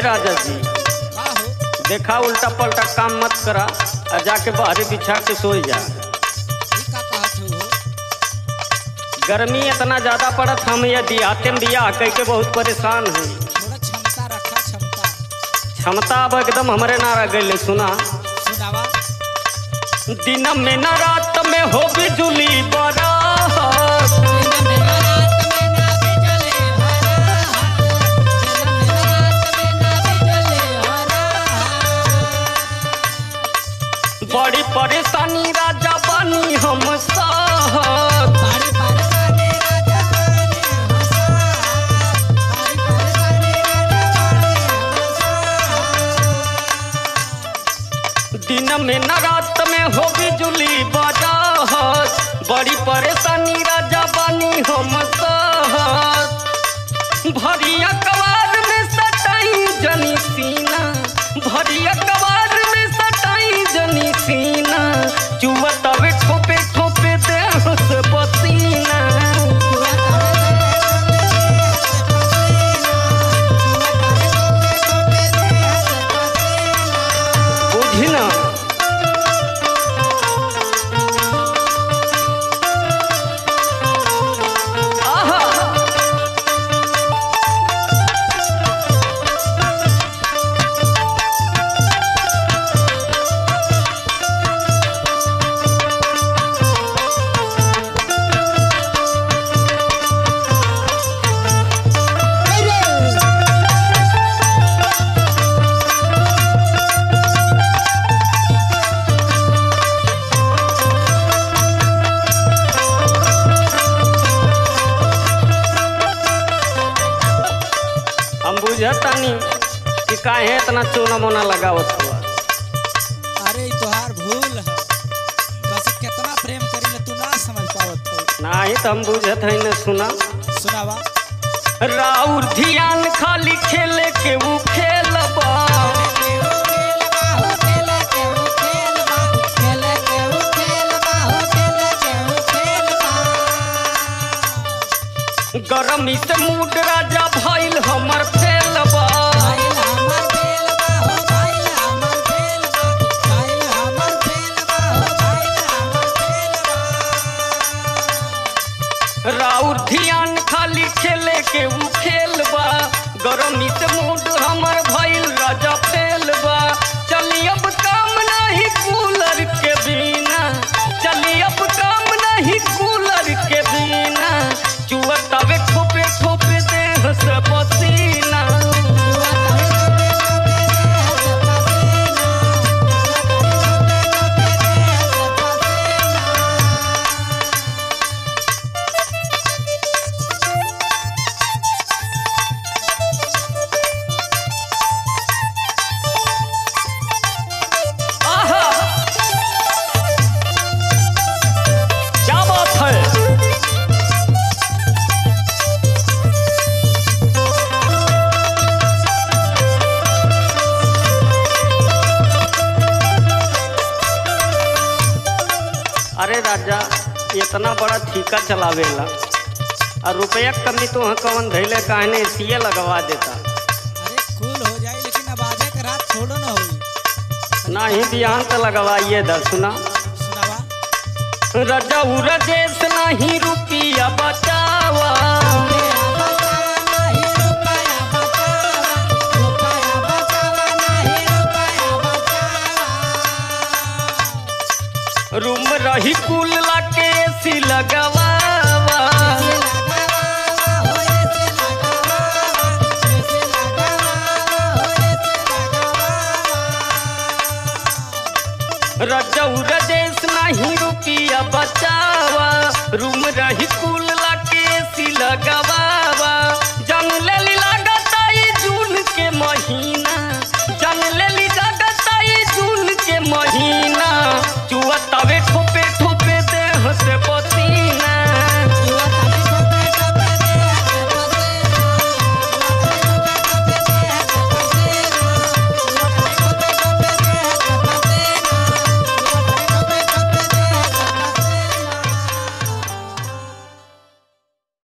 राजा जी का हो देखा उल्टा पलटा काम मत करा और जाके बाहरी बिछा के सो जा ई का कहत हो गर्मी इतना ज्यादा पड़त हम ये दिहाते में बियाह कह के बहुत परेशान हैं थोड़ा क्षमता रखा क्षमता क्षमता अब एकदम हमरे ना रह गई सुना सुनावा दिन में न रात में हो बिजुली बड़ा बड़ी परेशानी राजा बनी हम साहब दिन में न रात में हो बिजुली बड़ा बड़ी परेशानी राजा बनी हम साहब भरिया कवार में सटाई जनी सीना भरिया कवार में सटाई जनी सीना चुआ तवे ठोपे ठोपे दे से पसीना बुझी ना आहा हम बुझतानी कि काहे इतना चोना मोना लगावत हुआ अरे ई तोहार भूल है बस कितना प्रेम करीले तू ना समझ पावत हो नाही तो हम बुझत है न सुना सुनावा राउर ध्यान खाली खेले के ऊ खेलबा गरमी से मूड राजा भइल हमर फेलबा राउर ध्यान खाली खेले के ऊ खेलबा गरमी से मूड हमर भइल राजा फेलबा चली अब काम नहीं कूलर के बिना चली अब काम नहीं कूलर के बिना चुआ तवे ठोपे ठोपे देह से पसीना आहा क्या बात है अरे राजा इतना बड़ा ठीका चलावेला और रुपया के कमी तो वहाँ कवन धैले कहने सीए लगवा देता अरे कूल हो जाए लेकिन अब आजे के रात छोड़ो ना होई ना ही बिहान तो लगवाइए दा सुना सुनावा रजा रजेश नहीं रुपया बचावा रूम रही कुल लाके एसी लगवावा रजऊ रजेश नहीं रुपया बचावा रूम रही कुल